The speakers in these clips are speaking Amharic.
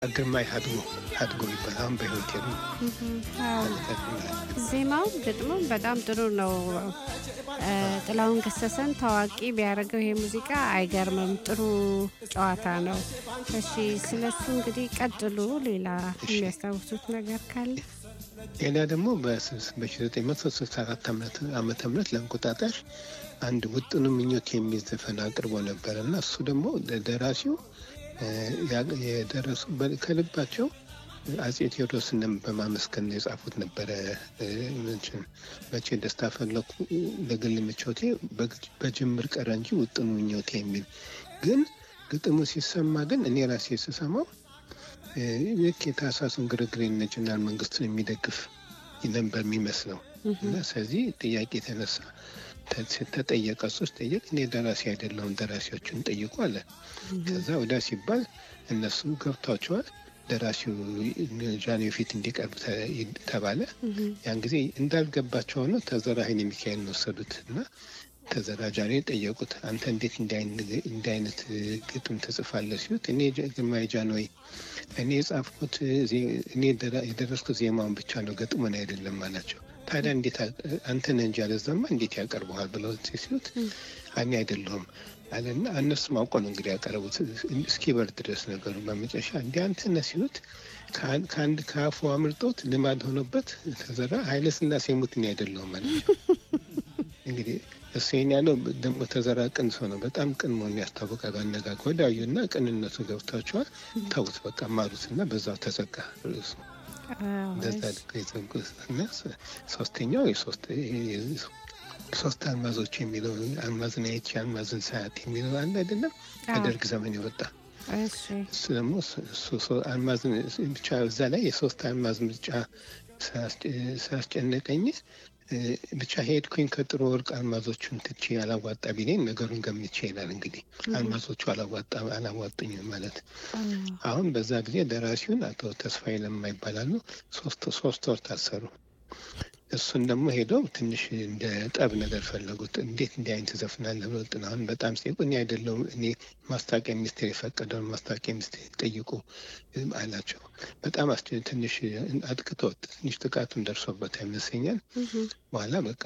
ግርማይ ሀድጎ ሀድጎ ይባላል። አሁን በህይወት የሉ ዜማው ግጥሙ በጣም ጥሩ ነው። ጥላሁን ገሰሰን ታዋቂ ቢያደርገው ይሄ ሙዚቃ አይገርምም። ጥሩ ጨዋታ ነው። እሺ፣ ስለሱ እንግዲህ ቀጥሉ። ሌላ የሚያስታውሱት ነገር ካለ? ሌላ ደግሞ በ1964 ዓመተ ምህረት ለእንቁጣጣሽ አንድ ውጥኑ ምኞት የሚል ዘፈን አቅርቦ ነበረ እና እሱ ደግሞ ደራሲው የደረሱ ከልባቸው አጼ ቴዎድሮስንም በማመስገን ነው የጻፉት ነበረ። መቼ ደስታ ፈለኩ ለግል ምቾቴ በጅምር ቀረ እንጂ ውጥኑ ምኞቴ የሚል ግን ግጥሙ ሲሰማ ግን እኔ ራሴ ስሰማው ልክ የታህሳሱን ግርግር የነጭናል መንግስቱን የሚደግፍ ነበር የሚመስለው እና ስለዚህ ጥያቄ የተነሳ ተጠየቀ። እሱ ጠየቅ እኔ ደራሲ አይደለሁም ደራሲዎቹን ጠይቁ አለ። ከዛ ወዳ ሲባል እነሱ ገብቷቸዋል። ደራሲው ጃንሆይ ፊት እንዲቀርብ ተባለ። ያን ጊዜ እንዳልገባቸው ሆኖ ተዘራ ኃይለ ሚካኤልን ወሰዱት እና ተዘራ ጃንሆይ ጠየቁት። አንተ እንዴት እንዲህ አይነት ግጥም ትጽፋለህ ሲሉት እኔ ግርማዊ ጃንሆይ እኔ የጻፍኩት እኔ የደረስኩት ዜማውን ብቻ ነው ግጥሙን አይደለም አላቸው። ታዲያ እንዴት አንተ ነህ እንጂ አለዛማ እንዴት ያቀርበዋል ብለው ሲሉት እኔ አይደለሁም አለና እነሱም አውቀው ነው እንግዲህ ያቀረቡት እስኪበርድ ድረስ ነገሩ። በመጨረሻ እንዲ አንተ ነህ ሲሉት ከአንድ ከአፉ አምልጦት ልማድ ሆኖበት ተዘራ ኃይለ ሥላሴ ሙት እኔ አይደለሁም አላቸው። እንግዲህ እሱ ይሄን ያለው ደግሞ ተዘራ ቅን ሰው ነው። በጣም ቅን መሆኑ ያስታወቃል። ባነጋገር ወዳዩና ቅንነቱ ገብቷቸዋል። ተውት በቃ ማሩት እና በዛው ተዘጋ ርዕሱ። እንደዛ እና ሶስተኛው ሶስት አልማዞች የሚለው አልማዝን አይቼ አልማዝን ሳያት የሚለው አለ አይደለም ከደርግ ዘመን የወጣ እሱ ደግሞ አልማዝን ብቻ እዛ ላይ የሶስት አልማዝ ምርጫ ሳያስጨነቀኝ ብቻ ሄድኩኝ ከጥሩ ወርቅ አልማዞቹን ትቼ አላዋጣ ቢለኝ ነገሩን ገምቼ ይላል። እንግዲህ አልማዞቹ አላዋጣ አላዋጡኝም ማለት አሁን በዛ ጊዜ ደራሲውን አቶ ተስፋዬ ለማ ይባላሉ። ሶስት ሶስት ወር ታሰሩ። እሱን ደግሞ ሄደው ትንሽ እንደ ጠብ ነገር ፈለጉት። እንዴት እንዲህ አይነት ዘፍናለህ ብለው ጥናሁን በጣም ሲጠይቁ እኔ አይደለሁም እኔ ማስታወቂያ ሚኒስቴር የፈቀደውን ማስታወቂያ ሚኒስቴር ጠይቁ አላቸው። በጣም ትንሽ አጥቅቶት ትንሽ ጥቃቱን ደርሶበት ይመስለኛል። በኋላ በቃ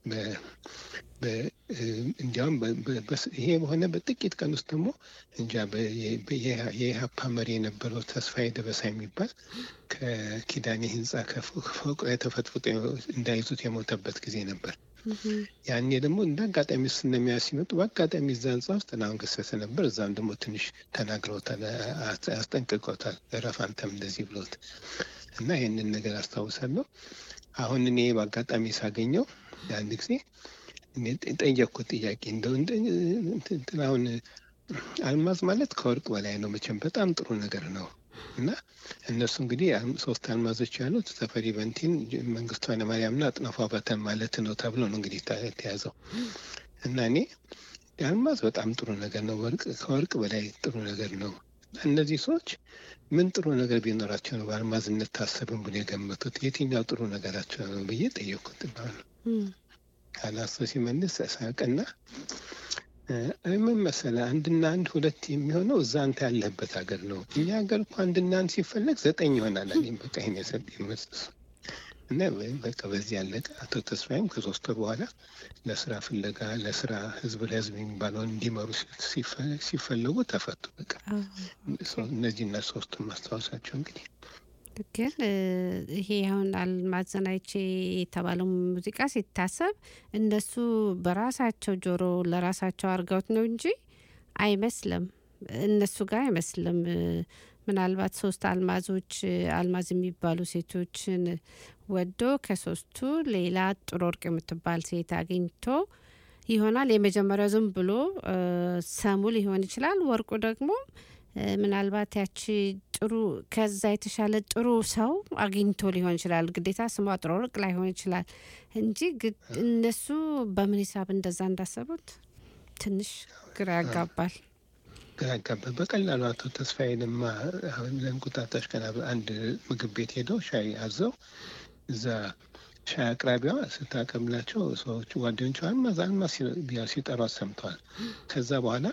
እንዲያውም ይሄ በሆነ በጥቂት ቀን ውስጥ ደግሞ እንጃ የኢህአፓ መሪ የነበረው ተስፋዬ ደበሳ የሚባል ከኪዳኔ ህንፃ ከፎቅ ላይ ተፈጥፍጦ እንዳይዙት የሞተበት ጊዜ ነበር። ያኔ ደግሞ እንደ አጋጣሚ ስነሚያ ሲመጡ በአጋጣሚ እዛ ህንፃ ውስጥ ጥላሁን ገሰሰ ነበር። እዛም ደግሞ ትንሽ ተናግረውታል፣ አስጠንቅቀውታል። እረፍ አንተም እንደዚህ ብሎት እና ይህንን ነገር አስታውሳለሁ። አሁን እኔ በአጋጣሚ ሳገኘው አንድ ጊዜ ጠየቅኩት ጥያቄ እንደው ጥላሁን አልማዝ ማለት ከወርቅ በላይ ነው መቼም በጣም ጥሩ ነገር ነው እና እነሱ እንግዲህ ሶስት አልማዞች ያሉት ተፈሪ በንቲን፣ መንግስቱ ኃይለማርያምና አጥናፉ አባተን ማለት ነው ተብሎ ነው እንግዲህ የተያዘው እና እኔ አልማዝ በጣም ጥሩ ነገር ነው፣ ወርቅ ከወርቅ በላይ ጥሩ ነገር ነው። እነዚህ ሰዎች ምን ጥሩ ነገር ቢኖራቸው ነው በአልማዝነት ታሰብን ብሎ የገመቱት? የትኛው ጥሩ ነገራቸው ነው ብዬ ጠየቅኩት። ካላሶ ሲመልስ ሳቅና ምን መሰለህ አንድና አንድ ሁለት የሚሆነው እዛ አንተ ያለህበት ሀገር ነው። እኛ ሀገር እኮ አንድና አንድ ሲፈለግ ዘጠኝ ይሆናል አለኝ። በቃ ይሄን የሰጠኝ መልስ እና በቃ በዚህ ያለቀ። አቶ ተስፋዬም ከሶስት ወር በኋላ ለስራ ፍለጋ ለስራ ህዝብ ለህዝብ የሚባለውን እንዲመሩ ሲፈለጉ ተፈቱ። በቃ እነዚህና ሶስቱን ማስታወሳቸው እንግዲህ ግን ይሄ አሁን አልማዝን አይቼ የተባለው ሙዚቃ ሲታሰብ እነሱ በራሳቸው ጆሮ ለራሳቸው አድርገውት ነው እንጂ አይመስልም፣ እነሱ ጋር አይመስልም። ምናልባት ሶስት አልማዞች አልማዝ የሚባሉ ሴቶችን ወዶ ከሶስቱ ሌላ ጥሩ ወርቅ የምትባል ሴት አግኝቶ ይሆናል። የመጀመሪያው ዝም ብሎ ሰሙ ሊሆን ይችላል። ወርቁ ደግሞ ምናልባት ያቺ ጥሩ ከዛ የተሻለ ጥሩ ሰው አግኝቶ ሊሆን ይችላል። ግዴታ ስሟ ጥሩ ወርቅ ላይሆን ይችላል እንጂ እነሱ በምን ሂሳብ እንደዛ እንዳሰቡት ትንሽ ግራ ያጋባል። ግራ ያጋባል። በቀላሉ አቶ ተስፋዬ ለማ አሁን ለእንቁጣጣሽ ቀን አንድ ምግብ ቤት ሄደው ሻይ አዘው እዛ ሻይ አቅራቢዋ ስታቀብላቸው ሰዎቹ ጓደኞቿ አልማዝ አልማዝ ሲጠሯት ሰምተዋል። ከዛ በኋላ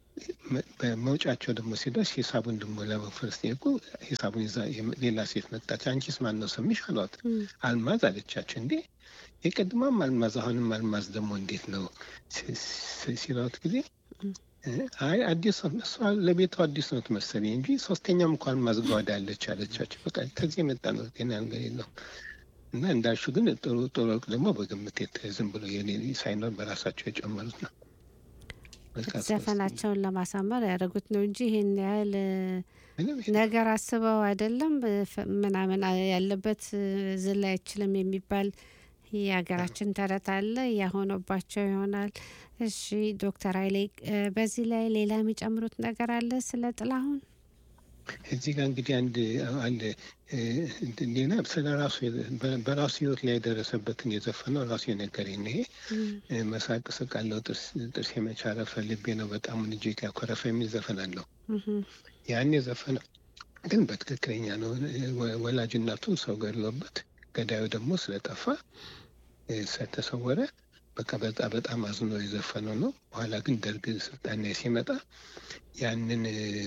በመውጫቸው ደግሞ ሲደርስ ሂሳቡን ደግሞ ለመክፈል ሲጠይቁ ሂሳቡን ይዛ ሌላ ሴት መጣች። አንቺስ ማን ነው ስምሽ አሏት። አልማዝ አለቻቸው። እንዴ የቀድማም አልማዝ አሁንም አልማዝ ደግሞ እንዴት ነው ሲሏት ጊዜ አይ አዲስ እሷ ለቤቷ አዲስ ነው ትመሰለኝ እንጂ ሶስተኛም እንኳን ማዝጓዳ ያለች አለቻቸው። በቃ ከዚህ የመጣ ነው ጤና ነገር የለው እና እንዳልሹ ግን ጥሩ ጥሩ ወርቅ ደግሞ በግምት ዝም ብሎ ሳይኖር በራሳቸው የጨመሩት ነው። ዘፈናቸውን ለማሳመር ያደረጉት ነው እንጂ ይህን ያህል ነገር አስበው አይደለም ምናምን ያለበት ዝላ አይችልም የሚባል የሀገራችን ተረት አለ። ያሆነባቸው ይሆናል። እሺ ዶክተር ኃይሌ በዚህ ላይ ሌላ የሚጨምሩት ነገር አለ ስለ ጥላሁን? እዚህ ጋር እንግዲህ አንድ አንድ ሌላ ስለ ራሱ በራሱ ህይወት ላይ የደረሰበትን የዘፈነው ራሱ የነገረኝ ይሄ መሳቅ ስቃለው ጥርስ የመቻረፈ ልቤ ነው በጣም እጅግ ያኮረፈ የሚል ዘፈን አለው። ያን የዘፈነው ግን በትክክለኛ ነው። ወላጅ እናቱን ሰው ገድሎበት ገዳዩ ደግሞ ስለጠፋ ስለተሰወረ በቃ በጣም በጣም አዝኖ የዘፈነው ነው። በኋላ ግን ደርግ ስልጣን ላይ ሲመጣ ያንን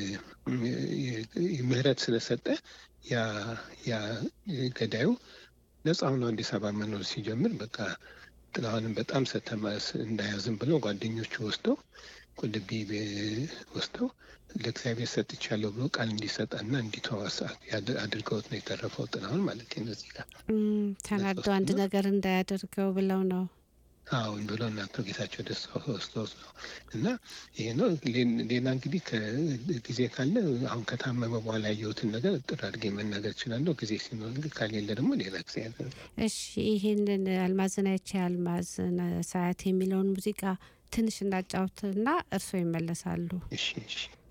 ምህረት ስለሰጠ ያ ገዳዩ ነፃ ሆኖ አዲስ አበባ መኖር ሲጀምር በቃ ጥላሁንም በጣም ሰተማስ እንዳያዝም ብለው ጓደኞቹ ወስደው ቁልቢ ወስደው ለእግዚአብሔር ሰጥቻለሁ ብሎ ቃል እንዲሰጠና እንዲተዋስ አድርገውት ነው የተረፈው ጥላሁን ማለት ነው። እዚህ ጋር ተናዶ አንድ ነገር እንዳያደርገው ብለው ነው አሁን ብሎ እናቶ ጌታቸው ደስታ ወስዶት ነው እና ይሄ ነው። ሌላ እንግዲህ ጊዜ ካለ አሁን ከታመመ በኋላ ያየሁትን ነገር ጥር አድርጌ መናገር እችላለሁ። ጊዜ ሲኖር ካሌለ ደግሞ ሌላ ጊዜ ያለ እሺ። ይህንን አልማዝን አይቼ አልማዝን ሳያት የሚለውን ሙዚቃ ትንሽ እናጫውትና እርስዎ ይመለሳሉ። እሺ እሺ።